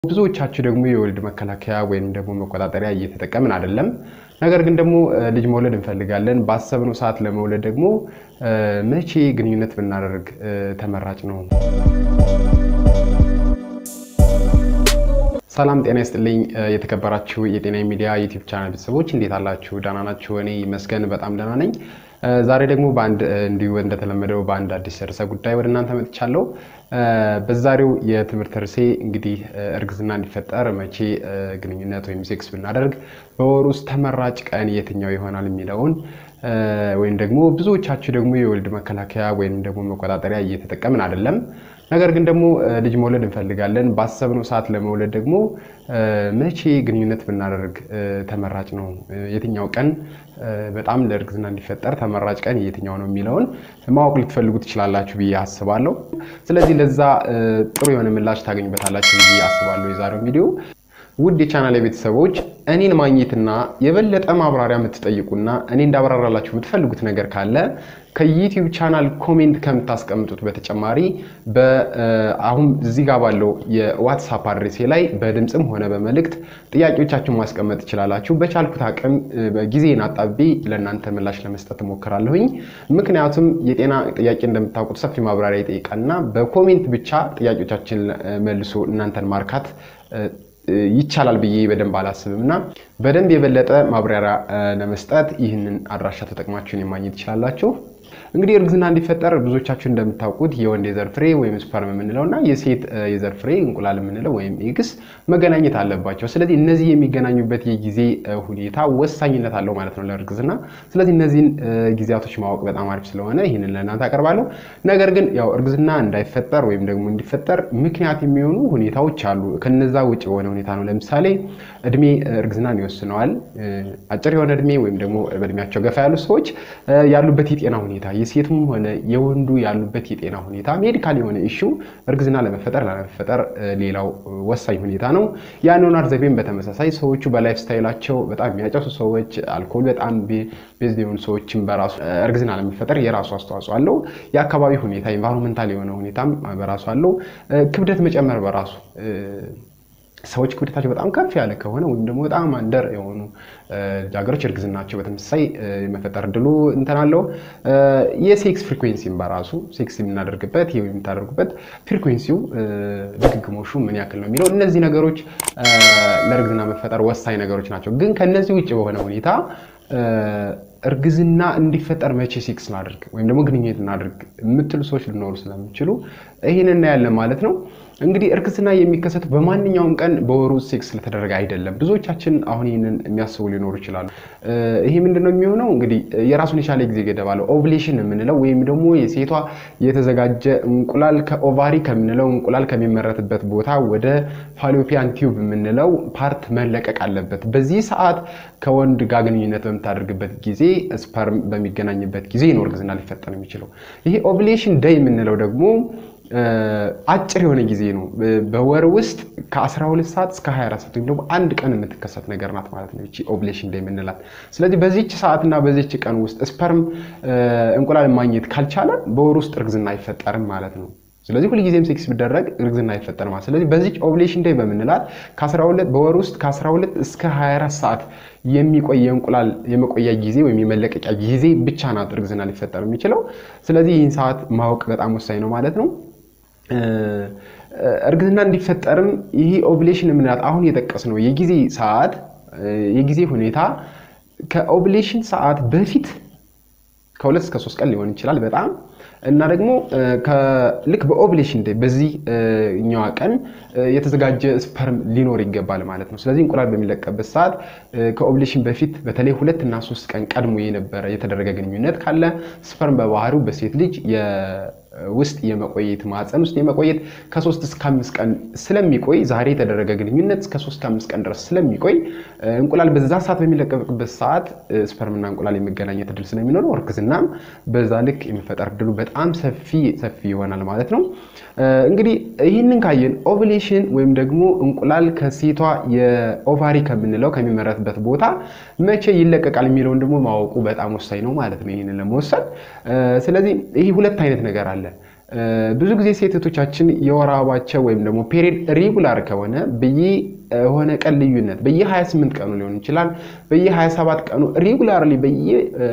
ብዙዎቻችሁ ደግሞ የወሊድ መከላከያ ወይም ደግሞ መቆጣጠሪያ እየተጠቀምን አይደለም። ነገር ግን ደግሞ ልጅ መውለድ እንፈልጋለን። ባሰብነው ሰዓት ለመውለድ ደግሞ መቼ ግንኙነት ብናደርግ ተመራጭ ነው? ሰላም ጤና ይስጥልኝ። የተከበራችሁ የጤና ሚዲያ ዩቲዩብ ቻናል ቤተሰቦች እንዴት አላችሁ? ደህና ናችሁ? እኔ ይመስገን በጣም ደህና ነኝ። ዛሬ ደግሞ በአንድ እንዲሁ እንደተለመደው በአንድ አዲስ ርዕሰ ጉዳይ ወደ እናንተ መጥቻለሁ። በዛሬው የትምህርት ርዕሴ እንግዲህ እርግዝና እንዲፈጠር መቼ ግንኙነት ወይም ሴክስ ብናደርግ በወር ውስጥ ተመራጭ ቀን የትኛው ይሆናል የሚለውን ወይም ደግሞ ብዙዎቻችሁ ደግሞ የወሊድ መከላከያ ወይም ደግሞ መቆጣጠሪያ እየተጠቀምን አይደለም። ነገር ግን ደግሞ ልጅ መውለድ እንፈልጋለን። ባሰብነው ሰዓት ለመውለድ ደግሞ መቼ ግንኙነት ብናደርግ ተመራጭ ነው? የትኛው ቀን በጣም ለእርግዝና እንዲፈጠር ተመራጭ ቀን የትኛው ነው የሚለውን ማወቅ ልትፈልጉ ትችላላችሁ ብዬ አስባለሁ። ስለዚህ ለዛ ጥሩ የሆነ ምላሽ ታገኙበታላችሁ ብዬ አስባለሁ የዛሬው ቪዲዮ። ውድ የቻናል ቤተሰቦች እኔን ማግኘትና የበለጠ ማብራሪያ የምትጠይቁና እኔ እንዳብራራላችሁ የምትፈልጉት ነገር ካለ ከዩቲዩብ ቻናል ኮሜንት ከምታስቀምጡት በተጨማሪ አሁን እዚህ ጋር ባለው የዋትሳፕ አድሬሴ ላይ በድምፅም ሆነ በመልእክት ጥያቄዎቻችሁን ማስቀመጥ ትችላላችሁ። በቻልኩት አቅም ጊዜን አጣቤ ለእናንተ ምላሽ ለመስጠት እሞክራለሁኝ። ምክንያቱም የጤና ጥያቄ እንደምታውቁት ሰፊ ማብራሪያ ይጠይቃልና በኮሜንት ብቻ ጥያቄዎቻችን መልሶ እናንተን ማርካት ይቻላል ብዬ በደንብ አላስብም እና በደንብ የበለጠ ማብራሪያ ለመስጠት ይህንን አድራሻ ተጠቅማችሁን የማግኘት ትችላላችሁ። እንግዲህ እርግዝና እንዲፈጠር ብዙዎቻችሁ እንደምታውቁት የወንድ የዘር ፍሬ ወይም ስፐርም የምንለው እና የሴት የዘር ፍሬ እንቁላል የምንለው ወይም ኤግስ መገናኘት አለባቸው። ስለዚህ እነዚህ የሚገናኙበት የጊዜ ሁኔታ ወሳኝነት አለው ማለት ነው ለእርግዝና። ስለዚህ እነዚህን ጊዜያቶች ማወቅ በጣም አሪፍ ስለሆነ ይህንን ለእናንተ አቀርባለሁ። ነገር ግን ያው እርግዝና እንዳይፈጠር ወይም ደግሞ እንዲፈጠር ምክንያት የሚሆኑ ሁኔታዎች አሉ። ከነዛ ውጭ የሆነ ሁኔታ ነው። ለምሳሌ እድሜ እርግዝናን ይወስነዋል። አጭር የሆነ እድሜ ወይም ደግሞ በእድሜያቸው ገፋ ያሉ ሰዎች ያሉበት የጤና ሁኔታ የሴቱም ሆነ የወንዱ ያሉበት የጤና ሁኔታ ሜዲካል የሆነ ኢሹ እርግዝና ለመፈጠር ላለመፈጠር ሌላው ወሳኝ ሁኔታ ነው። የአኗኗር ዘይቤም በተመሳሳይ ሰዎቹ በላይፍ ስታይላቸው በጣም የሚያጨሱ ሰዎች፣ አልኮል በጣም ቤዝ የሆኑ ሰዎችም በራሱ እርግዝና ለመፈጠር የራሱ አስተዋጽኦ አለው። የአካባቢ ሁኔታ ኢንቫይሮንመንታል የሆነ ሁኔታም በራሱ አለው። ክብደት መጨመር በራሱ ሰዎች ክብደታቸው በጣም ከፍ ያለ ከሆነ ወይም ደግሞ በጣም አንደር የሆኑ ልጃገረዶች እርግዝናቸው በተመሳሳይ የመፈጠር እድሉ እንትን አለው። የሴክስ ፍሪኩዌንሲም በራሱ ሴክስ የምናደርግበት ወይም የምታደርጉበት ፍሪኩዌንሲው ድግግሞሹ ምን ያክል ነው የሚለው እነዚህ ነገሮች ለእርግዝና መፈጠር ወሳኝ ነገሮች ናቸው። ግን ከነዚህ ውጭ በሆነ ሁኔታ እርግዝና እንዲፈጠር መቼ ሴክስ እናድርግ ወይም ደግሞ ግንኙነት እናድርግ የምትሉ ሰዎች ሊኖሩ ስለሚችሉ ይህን እናያለን ማለት ነው። እንግዲህ እርግዝና የሚከሰቱ በማንኛውም ቀን በወሩ ሴክስ ስለተደረገ አይደለም። ብዙዎቻችን አሁን ይህንን የሚያስቡ ሊኖሩ ይችላሉ። ይሄ ምንድነው የሚሆነው? እንግዲህ የራሱን የቻለ ጊዜ ገደብ አለው። ኦቭሌሽን የምንለው ወይም ደግሞ የሴቷ የተዘጋጀ እንቁላል ከኦቫሪ ከምንለው እንቁላል ከሚመረትበት ቦታ ወደ ፋሎፒያን ቲዩብ የምንለው ፓርት መለቀቅ አለበት። በዚህ ሰዓት ከወንድ ጋር ግንኙነት በምታደርግበት ጊዜ ስፐርም በሚገናኝበት ጊዜ ነው እርግዝና ሊፈጠር የሚችለው። ይሄ ኦቭሌሽን ደይ የምንለው ደግሞ አጭር የሆነ ጊዜ ነው። በወር ውስጥ ከ12 ሰዓት እስከ 24 ሰዓት ወይም ደግሞ አንድ ቀን የምትከሰት ነገር ናት ማለት ነው ይቺ ኦቭሌሽን ዴይ የምንላት። ስለዚህ በዚች ሰዓትና በዚች ቀን ውስጥ ስፐርም እንቁላል ማግኘት ካልቻለ በወር ውስጥ እርግዝና አይፈጠርም ማለት ነው። ስለዚህ ሁልጊዜም ሴክስ ቢደረግ እርግዝና አይፈጠርም ማለት። ስለዚህ በዚች ኦቭሌሽን ዴይ በምንላት በወር ውስጥ ከ12 እስከ 24 ሰዓት የሚቆይ የእንቁላል የመቆያ ጊዜ ወይም የመለቀቂያ ጊዜ ብቻ ናት እርግዝና ሊፈጠር የሚችለው። ስለዚህ ይህን ሰዓት ማወቅ በጣም ወሳኝ ነው ማለት ነው። እርግዝና እንዲፈጠርም ይህ ኦቭሌሽን የምንላት አሁን የጠቀስነው የጊዜ ሰዓት የጊዜ ሁኔታ ከኦቭሌሽን ሰዓት በፊት ከሁለት እስከ ሶስት ቀን ሊሆን ይችላል በጣም እና ደግሞ ልክ በኦቭሌሽን ዴይ በዚህኛዋ ቀን የተዘጋጀ ስፐርም ሊኖር ይገባል ማለት ነው። ስለዚህ እንቁላል በሚለቀበት ሰዓት ከኦቭሌሽን በፊት በተለይ ሁለት እና ሶስት ቀን ቀድሞ የነበረ የተደረገ ግንኙነት ካለ ስፐርም በባህሪው በሴት ልጅ ውስጥ የመቆየት ማፀን ውስጥ የመቆየት ከሶስት እስከ አምስት ቀን ስለሚቆይ ዛሬ የተደረገ ግንኙነት እስከ ሶስት ከአምስት ቀን ድረስ ስለሚቆይ እንቁላል በዛ ሰዓት በሚለቀቅበት ሰዓት ስፐርምና እንቁላል የመገናኘት እድል ስለሚኖረው እርግዝናም በዛ ልክ የመፈጠር እድሉ በጣም ሰፊ ሰፊ ይሆናል ማለት ነው። እንግዲህ ይህንን ካየን ኦቭሌሽን ወይም ደግሞ እንቁላል ከሴቷ የኦቫሪ ከምንለው ከሚመረትበት ቦታ መቼ ይለቀቃል የሚለውን ደግሞ ማወቁ በጣም ወሳኝ ነው ማለት ነው። ይህንን ለመወሰን ስለዚህ ይህ ሁለት አይነት ነገር አለ። ብዙ ጊዜ ሴቶቻችን የወር አበባቸው ወይም ደግሞ ፔሪድ ሪጉላር ከሆነ በየሆነ ቀን ልዩነት በየ28 ቀኑ ሊሆን ይችላል፣ በየ27 ቀኑ ሪጉላርሊ በየ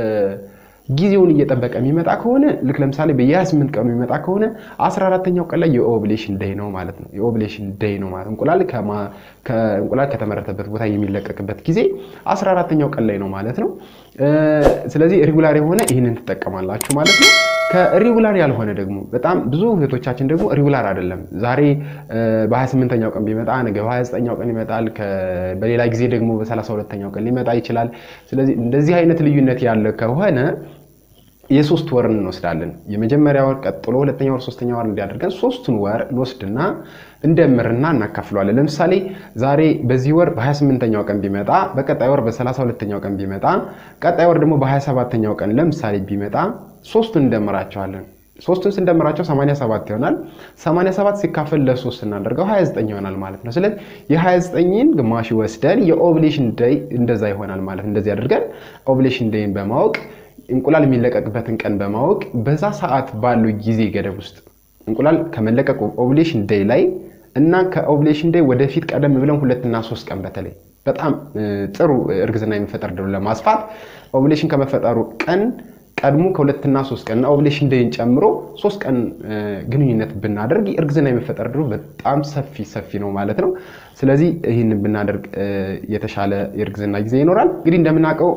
ጊዜውን እየጠበቀ የሚመጣ ከሆነ ልክ ለምሳሌ በየ28 ቀኑ የሚመጣ ከሆነ 14ተኛው ቀን ላይ የኦቭሌሽን ደይ ነው ማለት ነው። የኦቭሌሽን ደይ ነው ማለት እንቁላል እንቁላል ከተመረተበት ቦታ የሚለቀቅበት ጊዜ 14ተኛው ቀን ላይ ነው ማለት ነው። ስለዚህ ሪጉላር የሆነ ይህንን ትጠቀማላችሁ ማለት ነው። ከሪጉላር ያልሆነ ደግሞ በጣም ብዙ እህቶቻችን ደግሞ ሪጉላር አይደለም። ዛሬ በ28ኛው ቀን ቢመጣ ነገ በ29ኛው ቀን ይመጣል። በሌላ ጊዜ ደግሞ በ32ኛው ቀን ሊመጣ ይችላል። ስለዚህ እንደዚህ አይነት ልዩነት ያለ ከሆነ የሶስት ወር እንወስዳለን። የመጀመሪያ ወር ቀጥሎ ሁለተኛ ወር፣ ሶስተኛ ወር እንዲያደርገን ሶስቱን ወር እንወስድና እንደምርና እናካፍለዋለን። ለምሳሌ ዛሬ በዚህ ወር በ28ኛው ቀን ቢመጣ በቀጣይ ወር በ32ኛው ቀን ቢመጣ ቀጣይ ወር ደግሞ በ27ኛው ቀን ለምሳሌ ቢመጣ ሶስቱን እንደምራቸዋለን። ሶስቱን ስንደምራቸው 87 ይሆናል። 87 ሲካፈል ለሶስት እናደርገው 29 ይሆናል ማለት ነው። ስለዚህ የ29ን ግማሽ ወስደን የኦቭሌሽን ደይ እንደዛ ይሆናል ማለት እንደዚህ አድርገን ኦቭሌሽን ደይን በማወቅ እንቁላል የሚለቀቅበትን ቀን በማወቅ በዛ ሰዓት ባለው ጊዜ ገደብ ውስጥ እንቁላል ከመለቀቁ ኦቭሌሽን ዴይ ላይ እና ከኦቭሌሽን ዴይ ወደፊት ቀደም ብለን ሁለትና ሶስት ቀን በተለይ በጣም ጥሩ እርግዝና የሚፈጠር ድሉ ለማስፋት ኦቭሌሽን ከመፈጠሩ ቀን ቀድሞ ከሁለትና ሶስት ቀን እና ኦቭሌሽን ዴይን ጨምሮ ሶስት ቀን ግንኙነት ብናደርግ እርግዝና የመፈጠር ድሉ በጣም ሰፊ ሰፊ ነው ማለት ነው። ስለዚህ ይህንን ብናደርግ የተሻለ የእርግዝና ጊዜ ይኖራል። እንግዲህ እንደምናውቀው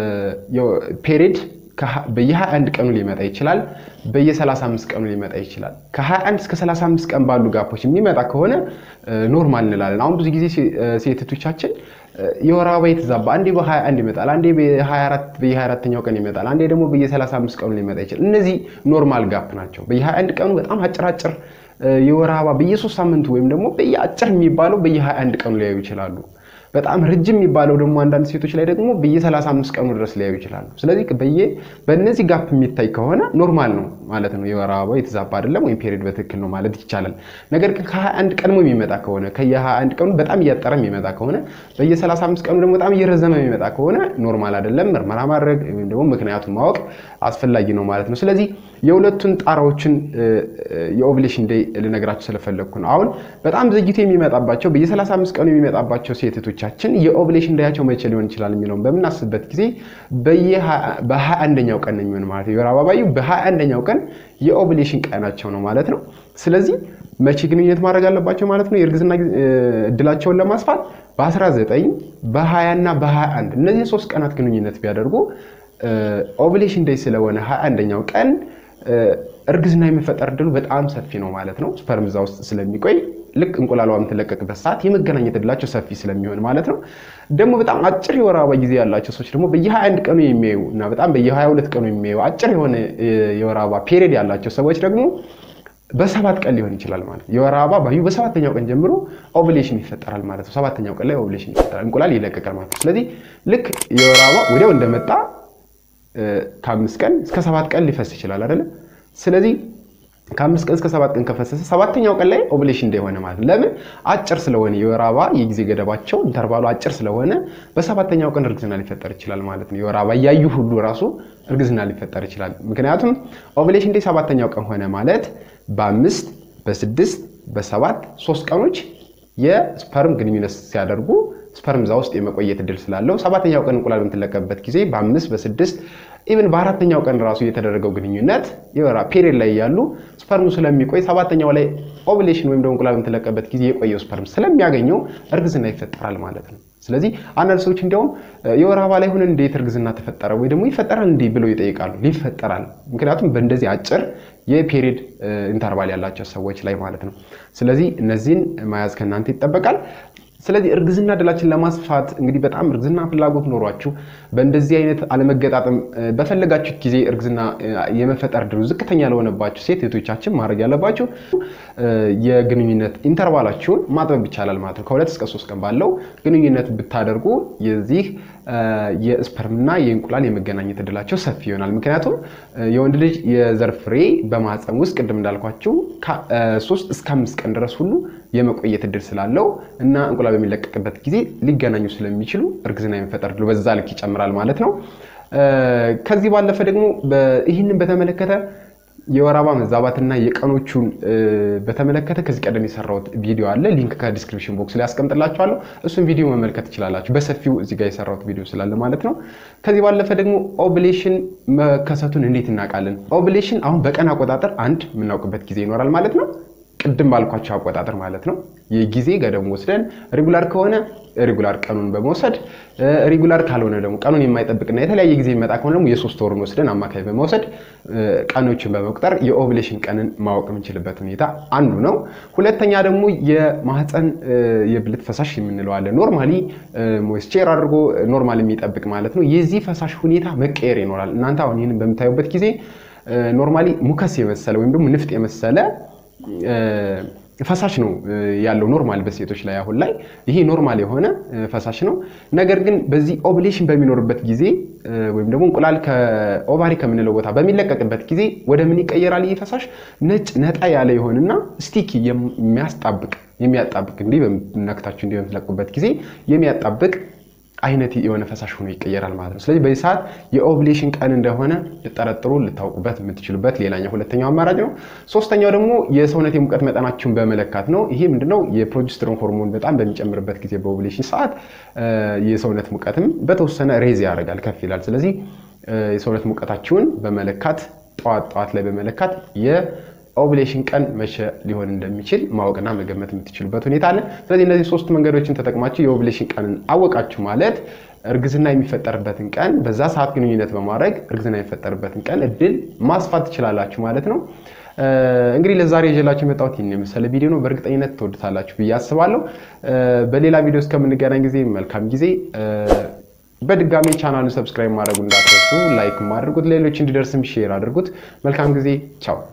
ፔሪድ በየ21 ቀኑ ሊመጣ ይችላል። በየ35 ቀኑ ሊመጣ ይችላል። ከ21 እስከ 35 ቀን ባሉ ጋፖች የሚመጣ ከሆነ ኖርማል እንላለን። አሁን ብዙ ጊዜ ሴቶቻችን የወር አበባ የተዛባ አንዴ በ21 ይመጣል፣ አንዴ በ24 በየ24ኛው ቀን ይመጣል፣ አንዴ ደግሞ በየ35 ቀኑ ሊመጣ ይችላል። እነዚህ ኖርማል ጋፕ ናቸው። በየ21 ቀኑ በጣም አጭራጭር የወር አበባ በየ3 ሳምንቱ ወይም ደግሞ በየአጭር የሚባለው በየ21 ቀኑ ሊያዩ ይችላሉ። በጣም ረጅም የሚባለው ደግሞ አንዳንድ ሴቶች ላይ ደግሞ በየ35 ቀኑ ድረስ ሊያዩ ይችላሉ። ስለዚህ በየ በእነዚህ ጋፕ የሚታይ ከሆነ ኖርማል ነው ማለት ነው። የወር አበባው የተዛባ አይደለም ወይም ፔሪድ በትክክል ነው ማለት ይቻላል። ነገር ግን ከ21 ቀድሞ የሚመጣ ከሆነ ከየ21 ቀኑ በጣም እያጠረ የሚመጣ ከሆነ በየ35 ቀኑ ደግሞ በጣም እየረዘመ የሚመጣ ከሆነ ኖርማል አይደለም። ምርመራ ማድረግ ወይም ደግሞ ምክንያቱን ማወቅ አስፈላጊ ነው ማለት ነው። ስለዚህ የሁለቱን ጣራዎችን የኦቭሌሽን ዴይ ልነግራቸው ስለፈለግኩ ነው። አሁን በጣም ዘግይቶ የሚመጣባቸው በየ35 ቀኑ የሚመጣባቸው ሴቶቻችን የኦቭሌሽን ዴያቸው መቼ ሊሆን ይችላል የሚለውን በምናስብበት ጊዜ በ21ኛው ቀን ነው የሚሆን ማለት ነው። የወር አበባዩ በ21ኛው ቀን የኦቭሌሽን ቀናቸው ነው ማለት ነው። ስለዚህ መቼ ግንኙነት ማድረግ አለባቸው ማለት ነው። የእርግዝና እድላቸውን ለማስፋት በ19 በ20 እና በ21 እነዚህ ሶስት ቀናት ግንኙነት ቢያደርጉ ኦቭሌሽን ዴይ ስለሆነ 21ኛው ቀን እርግዝና የሚፈጠር እድሉ በጣም ሰፊ ነው ማለት ነው። ስፐርም እዛ ውስጥ ስለሚቆይ ልክ እንቁላሏ የምትለቀቅበት ሰዓት የመገናኘት እድላቸው ሰፊ ስለሚሆን ማለት ነው። ደግሞ በጣም አጭር የወር አበባ ጊዜ ያላቸው ሰዎች ደግሞ በየ21 ቀኑ የሚያዩ እና በጣም በየ22 ቀኑ የሚያዩ አጭር የሆነ የወር አበባ ፔሪድ ያላቸው ሰዎች ደግሞ በሰባት ቀን ሊሆን ይችላል ማለት ነው። የወር አበባ ባዩ በሰባተኛው ቀን ጀምሮ ኦቭሌሽን ይፈጠራል ማለት ነው። ሰባተኛው ቀን ላይ ኦቭሌሽን ይፈጠራል፣ እንቁላል ይለቀቃል ማለት ነው። ስለዚህ ልክ የወር አበባ ወዲያው እንደመጣ ከአምስት ቀን እስከ ሰባት ቀን ሊፈስ ይችላል አይደለም። ስለዚህ ከአምስት ቀን እስከ ሰባት ቀን ከፈሰሰ ሰባተኛው ቀን ላይ ኦቭሌሽን እንደሆነ ማለት ነው። ለምን አጭር ስለሆነ የወር አበባ የጊዜ ገደባቸው ኢንተርቫሉ አጭር ስለሆነ በሰባተኛው ቀን እርግዝና ሊፈጠር ይችላል ማለት ነው። የወር አበባ እያዩ ሁሉ ራሱ እርግዝና ሊፈጠር ይችላል። ምክንያቱም ኦቭሌሽን ዴይ ሰባተኛው ቀን ሆነ ማለት በአምስት በስድስት በሰባት ሶስት ቀኖች የስፐርም ግንኙነት ሲያደርጉ ስፐርም እዛ ውስጥ የመቆየት እድል ስላለው ሰባተኛው ቀን እንቁላል በምትለቀበት ጊዜ በአምስት በስድስት ኢቨን በአራተኛው ቀን ራሱ የተደረገው ግንኙነት የወራ ፔሪድ ላይ ያሉ ስፐርሙ ስለሚቆይ ሰባተኛው ላይ ኦቭሌሽን ወይም ደግሞ እንቁላል በምትለቀበት ጊዜ የቆየው ስፐርም ስለሚያገኘው እርግዝና ይፈጠራል ማለት ነው። ስለዚህ አንዳንድ ሰዎች እንዲያውም የወር አበባ ላይ ሆነን እንዴት እርግዝና ተፈጠረ ወይ ደግሞ ይፈጠራል እንዲህ ብለው ይጠይቃሉ። ይፈጠራል። ምክንያቱም በእንደዚህ አጭር የፔሪድ ኢንተርቫል ያላቸው ሰዎች ላይ ማለት ነው። ስለዚህ እነዚህን መያዝ ከእናንተ ይጠበቃል። ስለዚህ እርግዝና እድላችን ለማስፋት እንግዲህ በጣም እርግዝና ፍላጎት ኖሯችሁ በእንደዚህ አይነት አለመገጣጠም በፈለጋችሁ ጊዜ እርግዝና የመፈጠር ድሉ ዝቅተኛ ለሆነባችሁ ሴት እህቶቻችን ማድረግ ያለባችሁ የግንኙነት ኢንተርቫላችሁን ማጥበብ ይቻላል ማለት ነው። ከሁለት እስከ ሶስት ቀን ባለው ግንኙነት ብታደርጉ የዚህ የስፐርምና የእንቁላል የመገናኘት እድላቸው ሰፊ ይሆናል። ምክንያቱም የወንድ ልጅ የዘር ፍሬ በማህፀን ውስጥ ቅድም እንዳልኳችሁ ሶስት እስከ አምስት ቀን ድረስ ሁሉ የመቆየት እድል ስላለው እና እንቁላል በሚለቀቅበት ጊዜ ሊገናኙ ስለሚችሉ እርግዝና የመፈጠር እድሉ በዛ ልክ ይጨምራል ማለት ነው። ከዚህ ባለፈ ደግሞ ይህንን በተመለከተ የወር አበባ መዛባትና የቀኖቹን በተመለከተ ከዚህ ቀደም የሰራሁት ቪዲዮ አለ። ሊንክ ከዲስክሪፕሽን ቦክስ ላይ ያስቀምጥላችኋለሁ። እሱን ቪዲዮ መመልከት ትችላላችሁ። በሰፊው እዚህ ጋር የሰራሁት ቪዲዮ ስላለ ማለት ነው። ከዚህ ባለፈ ደግሞ ኦቭሌሽን መከሰቱን እንዴት እናውቃለን? ኦቭሌሽን አሁን በቀን አቆጣጠር አንድ የምናውቅበት ጊዜ ይኖራል ማለት ነው። ቅድም ባልኳቸው አቆጣጠር ማለት ነው። የጊዜ ገደም ወስደን ሬጉላር ከሆነ ሬጉላር ቀኑን በመውሰድ ሬጉላር ካልሆነ ደግሞ ቀኑን የማይጠብቅና የተለያየ ጊዜ የሚመጣ ከሆነ ደግሞ የሶስት ወሩን ወስደን አማካይ በመውሰድ ቀኖችን በመቁጠር የኦቭሌሽን ቀንን ማወቅ የምንችልበት ሁኔታ አንዱ ነው። ሁለተኛ ደግሞ የማህፀን የብልት ፈሳሽ የምንለው አለ። ኖርማሊ ሞይስቸር አድርጎ ኖርማል የሚጠብቅ ማለት ነው። የዚህ ፈሳሽ ሁኔታ መቀየር ይኖራል። እናንተ አሁን ይህንን በምታዩበት ጊዜ ኖርማሊ ሙከስ የመሰለ ወይም ደግሞ ንፍጥ የመሰለ ፈሳሽ ነው ያለው ኖርማል በሴቶች ላይ አሁን ላይ ይሄ ኖርማል የሆነ ፈሳሽ ነው። ነገር ግን በዚህ ኦቭሌሽን በሚኖርበት ጊዜ ወይም ደግሞ እንቁላል ከኦቫሪ ከምንለው ቦታ በሚለቀቅበት ጊዜ ወደ ምን ይቀየራል? ይህ ፈሳሽ ነጭ ነጣ ያለ ይሆንና ስቲኪ የሚያስጣብቅ የሚያጣብቅ እንዲህ በነክታችሁ እንዲህ በምትለቁበት ጊዜ የሚያጣብቅ አይነት የሆነ ፈሳሽ ሆኖ ይቀየራል ማለት ነው። ስለዚህ በዚህ ሰዓት የኦቭሌሽን ቀን እንደሆነ ልጠረጥሩ ልታውቁበት የምትችሉበት ሌላኛው ሁለተኛው አማራጭ ነው። ሶስተኛው ደግሞ የሰውነት የሙቀት መጠናችሁን በመለካት ነው። ይሄ ምንድነው? የፕሮጀስትሮን ሆርሞን በጣም በሚጨምርበት ጊዜ በኦቭሌሽን ሰዓት የሰውነት ሙቀትም በተወሰነ ሬዝ ያደርጋል፣ ከፍ ይላል። ስለዚህ የሰውነት ሙቀታችሁን በመለካት ጠዋት ጠዋት ላይ በመለካት ኦቭሌሽን ቀን መቼ ሊሆን እንደሚችል ማወቅና መገመት የምትችሉበት ሁኔታ አለ። ስለዚህ እነዚህ ሶስት መንገዶችን ተጠቅማችሁ የኦቭሌሽን ቀንን አወቃችሁ ማለት እርግዝና የሚፈጠርበትን ቀን በዛ ሰዓት ግንኙነት በማድረግ እርግዝና የሚፈጠርበትን ቀን እድል ማስፋት ትችላላችሁ ማለት ነው። እንግዲህ ለዛሬ ይዤላችሁ የመጣሁት ይህን የመሰለ ቪዲዮ ነው። በእርግጠኝነት ትወዱታላችሁ ብዬ አስባለሁ። በሌላ ቪዲዮ እስከምንገናኝ ጊዜ መልካም ጊዜ። በድጋሚ ቻናሉን ሰብስክራይብ ማድረጉ እንዳትረሱ፣ ላይክ አድርጉት፣ ሌሎች እንዲደርስም ሼር አድርጉት። መልካም ጊዜ። ቻው